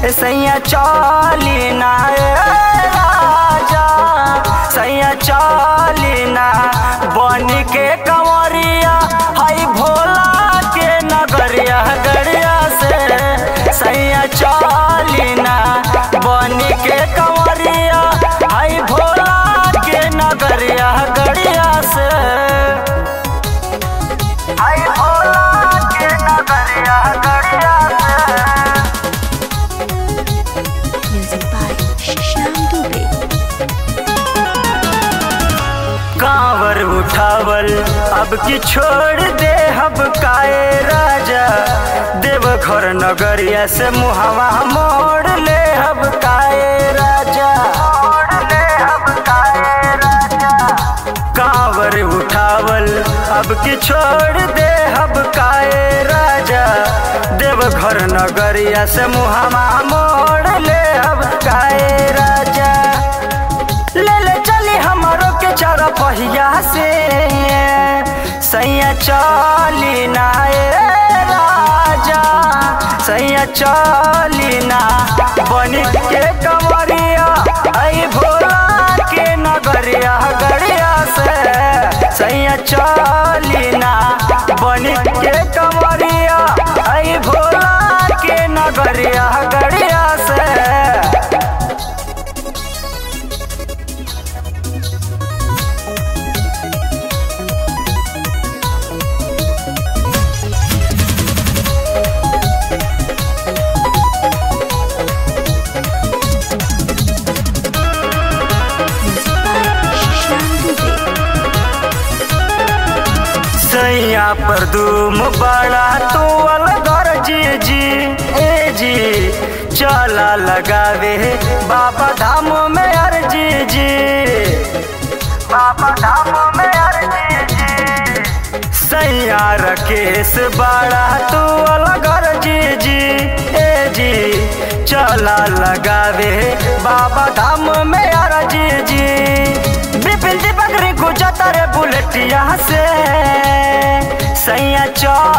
सैया चली ना ए राजा सैया चली ना बन के कंवरिया हई भोला के नगरिया गड़िया से सैया चली ना बन के कंवरिया हई भोला के नगरिया गड़िया से हई भोला के नगरिया गड़िया से Music by Shyam Dubey. कांवर उठावल अब की छोड़ दे हब काए राजा देवघर नगरिया से मुहवा मोड़ ले हब काए राजा मोड़ ले हब काए राजा कांवर उठावल अब की छोड़ दे हब काए राजा देवघर नगरिया से मुहवा मोड़ ले हब काए राजा ले ले चली हमारो के चारा पहिया से सैया चली ना ए राजा सैया चली ना बन के कमरिया आई भोला के नगरिया गड़िया से सैया चली ना बन के कमरिया आई भोला के नगरिया गड़िया से Music by Shyam Dubey. सैया पर दूम बड़ा तू अलगर जी जी ए जी चला लगावे बाबा धाम में अर्जी जी बाबा धाम में अर्जी जी सैया रकेश बड़ा तू अलगर जी जी ए जी चला लगावे बाबा धाम में अर्जी जी बिपिन दीपक रे गुजर बुलेटिया से सैया चौ